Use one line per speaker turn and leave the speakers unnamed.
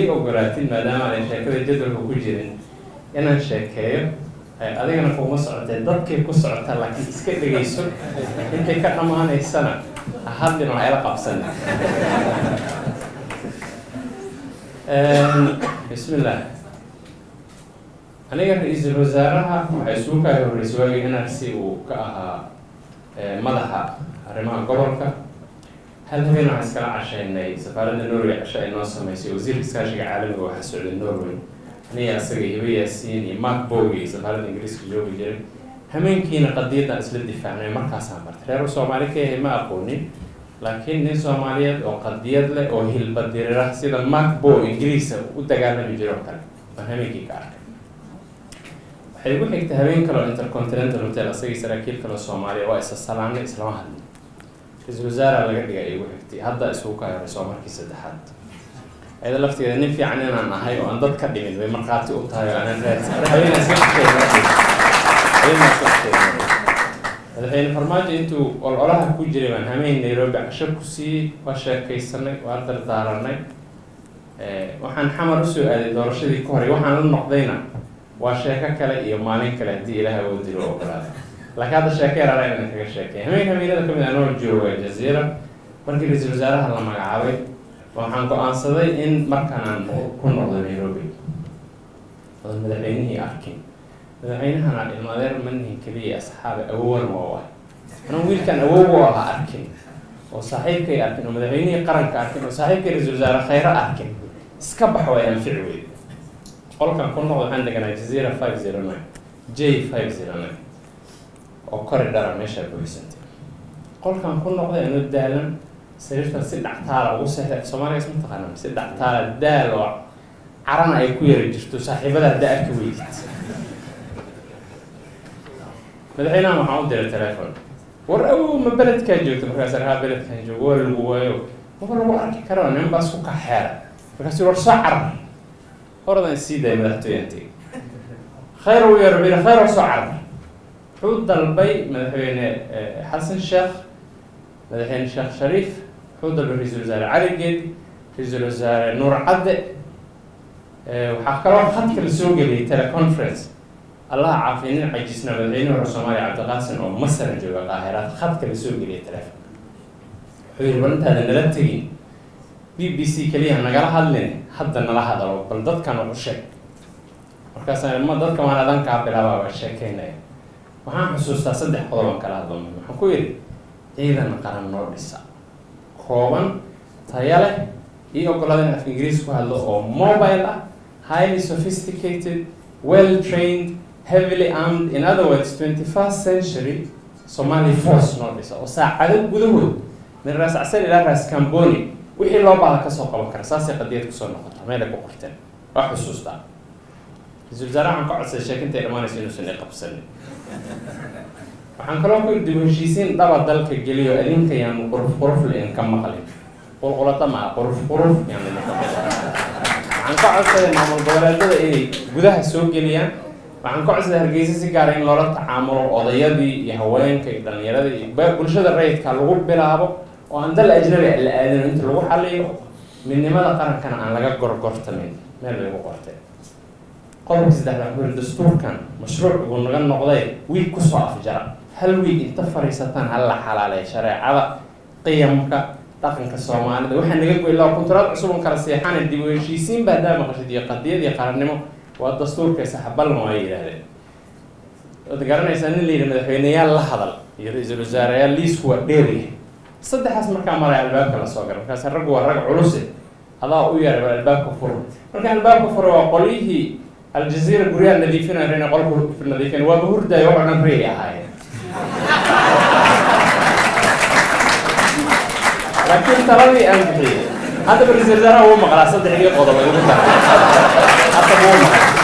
ii ogolaatid maadaama aanay sheekada jadwalka ku jirin inaan sheekeeyo adigana kuma socotee dadkay ku socotaa laakiin iska dhegayso intay ka dhammaanaysana hadlin waa ila qabsan bismillah aniga ra-iisul wasaaraha waxay isugu kaay horreysay waagii nrc uu ka ahaa madaxa arrimaha gobolka hal habeen waxaan iskala cashaynay safaaradda norway casho ay noo sameysay wasiirka iskaashiga caalamiga waxaa socday norway aniga asaga hiba yaasiin iyo mark bogi iyo safaaradda ingiriiska joogi jiray hameenkiina qadiyadan isla difaacnay markaasaan bartay reer soomaali ka yahay ma aqoonin laakiin nin soomaaliyeed oo qadiyad leh oo hilbadirira sida mark bo ingiriisa u dagaalami jiro oo kale waan hameenkii ka arkay waxay igu xigtay habeen kaleo intercontinental hotel asagii saraakiil kaleo soomaaliya waa isa salaanay islama hadlin ra-iisul wasaara laga dhigay ay igu xigtay hadda isugu ka horeyso markii saddexaad ayada lafteeda nin fiican inaan ahay oo aan dad ka dhimin bay markhaati u tahay oo aanan raadsan madaxweyne farmaajo intuu ololaha ku jiray baan hameyn nairobi casho ku siiyey waa sheekaysanay waa dardaaranay waxaan xamar usoo aaday doorashadii ka horay waxaan la noqdayna waa sheeko kale iyo maalin kale haddii ilaah oo dilo ogolaada laakiin hadda sheeko yar ala inaan kaga sheekay hameen hameenada kamid ah noo joogo waa jaziira markii ra-iisul wasaaraha la magacaabay waxaan go-aansaday in markaan aan ku noqdo nairobi odan madaxweynihii arkin madaxweynahana ilmadeer manihin keliya asxaabe awowan waa ah anuu wiilkan awow u ahaa arkin oo saaxiibkay arkin oo madaxweynihii qaranka arkin oo saaxiibkay ra-isul wasaare khayro arkin iska bax way anfici weyd qolkan ku noqdo waxaan deganaa jazeera five zero nine j five zero nine oo kori dhara meeshaa buuxsantay qolkan ku noqday anoo daalan sariirtan si dhactaala ugu seexday soomaaligaas ma taqaanaan si dhactaala daal oo carana ay ku yari jirto saaxiibadaa da arka weydid madaxweynahan waxaan u diray telefon war awow ma beledkaa joogto markaas rahaa beledkan joogo waa lagu waayo maba lagu arki karo nin baas ku kaxeera markaas war soo carar horadan sii daaya madaxtooyantay khayr u yeero biri khayr oo soo carar wuxuu dalbay madaxweyne xasan sheekh madaxweyne sheekh shariif wuxuu dalbay ra-iisul wasaare cali geedi ra-iisul wasaare nuur cadde waxaa kaloo khadka la soo geliyay teleconference allaha caafiya nin cajisna madaxweyne hore soomaaliya cabdiqaasin oo masara jooga qaahiraad khadka la soo geliyay telefonka wuxuu yihi bal intaada nala tegin b b c keliya nagala hadlin hadda nala hadalo bal dadkan ugu sheeg markaasa ma dadka waan adan kaa bilaabaa waa sheekeynaya waxaan xusuustaa saddex qodob aan kala hadlo waxaan ku yidhi ciidan qaran noo dhisa kooban taya leh io ogolaada in af ingiriis ku hadlo oo mobile ah highly sophisticated well trained heavily armed in other words twenty first century somali force noo dhisa oo saacado gudahood min raas casal ilaa raas camboni wixii loo baahda kasoo qaban kara saasay qadiyad kusoo noqota meelay ku qorteen waa xusuustaa ra-isul wasaare waxaan ka codsaday sheekintay dhammaanayso inuusan i qabsanin waxaan kaloo ku dib heshiisiin dhaba dalka geliyo idinka yaanu quruf quruf lain ka maqlin qulqulata maa quruf quruf yaanu idinka maqlin waxaan ka codsaday maamul goboleedyada inay gudaha soo geliyaan waxaan ka codsaday hargeysa si gaara in loola tacaamulo odayadii iyo haweenka iyo dhallinyaradii iyo bulshada rayidka lagu bilaabo oo aan dal ajnabi la aadino inta lagu xaliyo midnimada qarankana aan laga gorgortamin meel bay ku qorteen qodobka saddexda wuxuu yiri dastuurkan mashruuc buu naga noqday wiil kusoo afjara hal wiil inta fariisataan hal la xalaaleeya shareecada qiyamka dhaqanka soomaalida waxaa naga goy laba kunturaad cusub on kala seexana dib u heshiisiin baa daa maqashid iyo qadiyad iyo qarannimo waa dastuurka saxabalma waa yidhaahdeen waad garanaysaa nin la yidhi madaxweyneyaal la hadal iyo ra-iisul wasaareyaal liisku waa dheeryahay saddexaas markaa maraya albaabka la soo gala markaas raggu waa rag culuse adaa u yaray bal albaabka furo marka albaabka furo waa qolyihii aljaziira guryaha nadiifinaya rena qolku nadiifin waaba hurdaayo waxoo dhan reey ahaayeen laakiin taladii aan bixiyey hadda ra-isul wasaaraha wuu maqlaa saddexdii qodob ay ugu tahay hadda wuu maqlaa